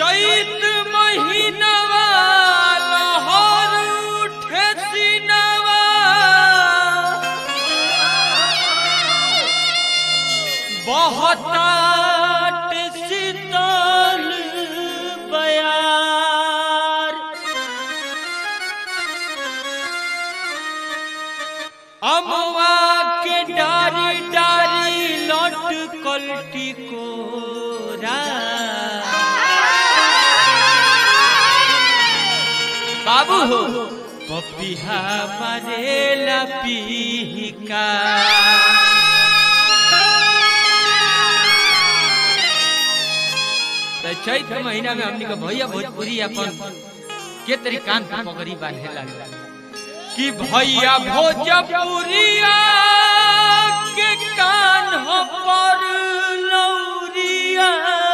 चैत महीनवा लहर उठे सीनवा बहतात शीतल बयार अमवा के डारी डारी लट कलटी कोरा बाबू हो पपिहा मारेला पीका त चैत महीना में हमनी के भैया भोजपुरी अपन के तरी कान पे पगड़ी बांधे लागला कि भैया भोजपुरिया के कान हो पर लौरिया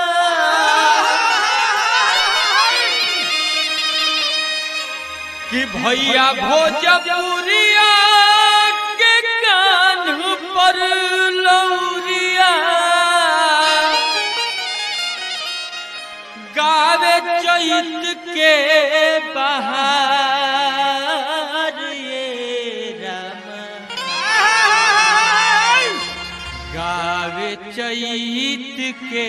कि भैया भोजपुरिया के कान पर लौरिया गावे चैत के बहार ये राम गावे चैत के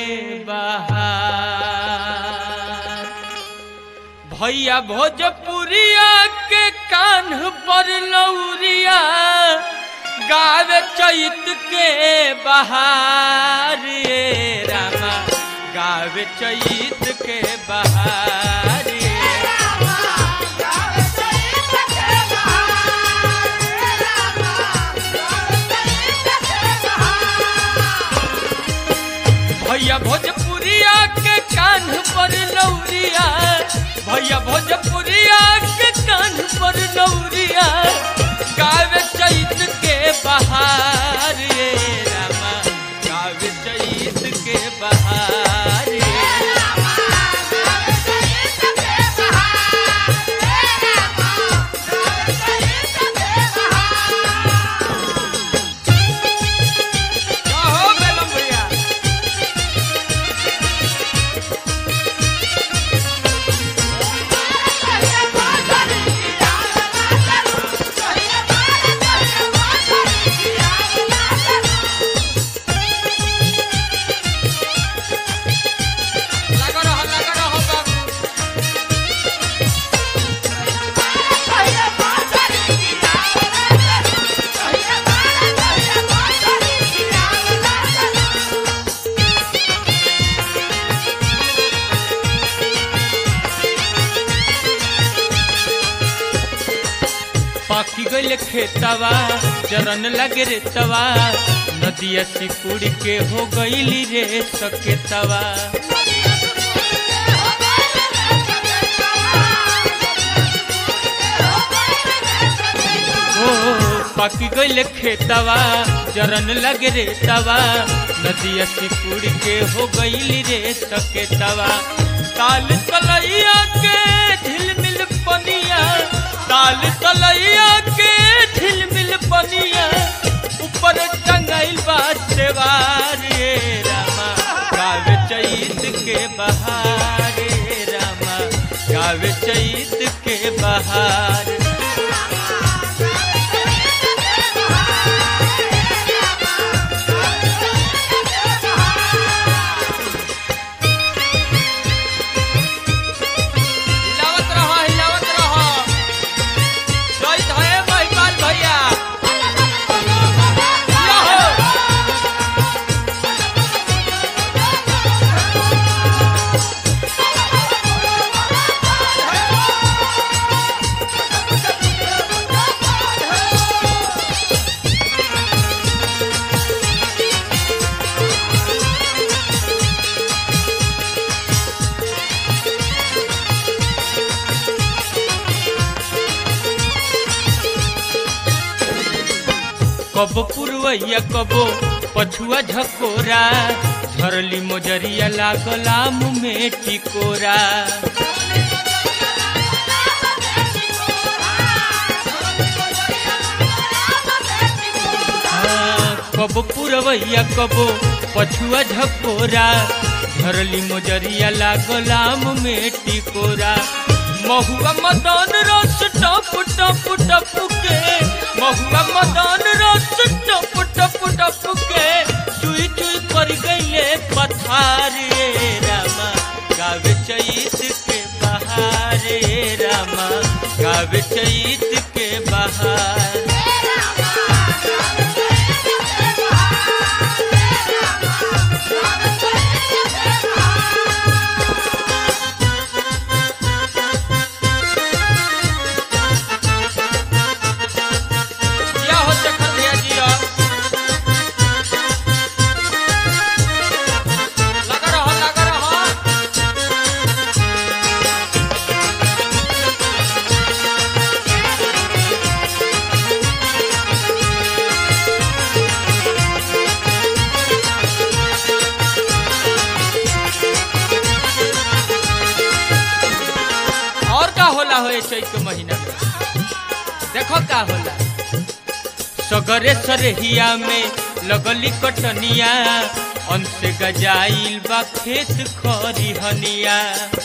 बहार भैया भोजपुरिया के कान पर लौरिया गावे चैत के बहार ये रामा गावे चैत के बहार ये भैया भोजपुरिया के कान पर लौरिया भैया भोजपुरिया के कान पर लौरिया गावे चैत के बहार ये रामा गावे चैत के बहार ये कहो बेलम भैया लगा रहो लगा रहो बाबू पाकी गइल खेतवा चरन लगे रे तवा नदिया सिकुड़ के हो गइली रे सकेतवा ओ पाकी गइल खेतवा चरन लगे रे तवा नदिया सिकुड़ के हो गइली रे सकेतवा ताल तलैया के झिलमिल पनिया ताल तलैया के झिलमिल पनिया ऊपर टंगाइल बा सेवार ये रामा गावे चैत के बहार ये रामा गावे चैत के बहार हिलावत रहो हिलावत रहो चैत है महिपाल भैया या हो। कबो पुरवैया कबो पछुआ झकोरा झरली मोजरिया लागला मुँह में टिकोरा हाँ, कबो पुरवैया कबो पछुआ झकोरा धरली मोजरिया लागलाम में टिकोरा महुआ मदन रस टप टप टप के महुआ मदन रस टप टप टप के चुई चुई पर गईले पथारे रामा गावे चैत के बहारे रामा गावे चैत के बहार क्या हो शेखर भैया जी अब? लगा रहो लगा रहो और का होला हो चैत के महीना में देखो का होला सगरे सरहिया में लगली कटनिया अंश गजाइल बा खेत खरिहनिया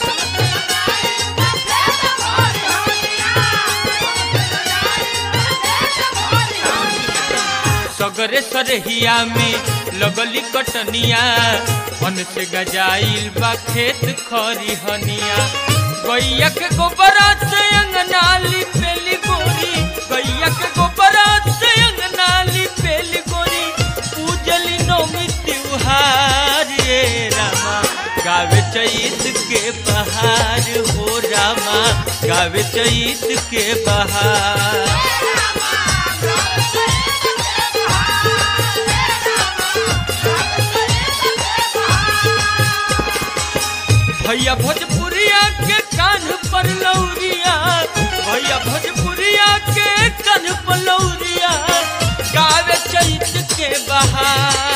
सगरे सरहिया में लगली कटनिया अंश गजाइल बा खेत खरिहनिया गैया के गोबरा से अंगनाली पेली गोरी गैया के गोबरा से अंगनाली पेली गोरी पूजली नौमी त्योहार ये रामा गावे चैत के बहार हो रामा गावे चैत के बहार भैया भोजपुरिया के कान पर लौरिया भैया भोजपुरिया के कान पर लौरिया गावे चैत के बहार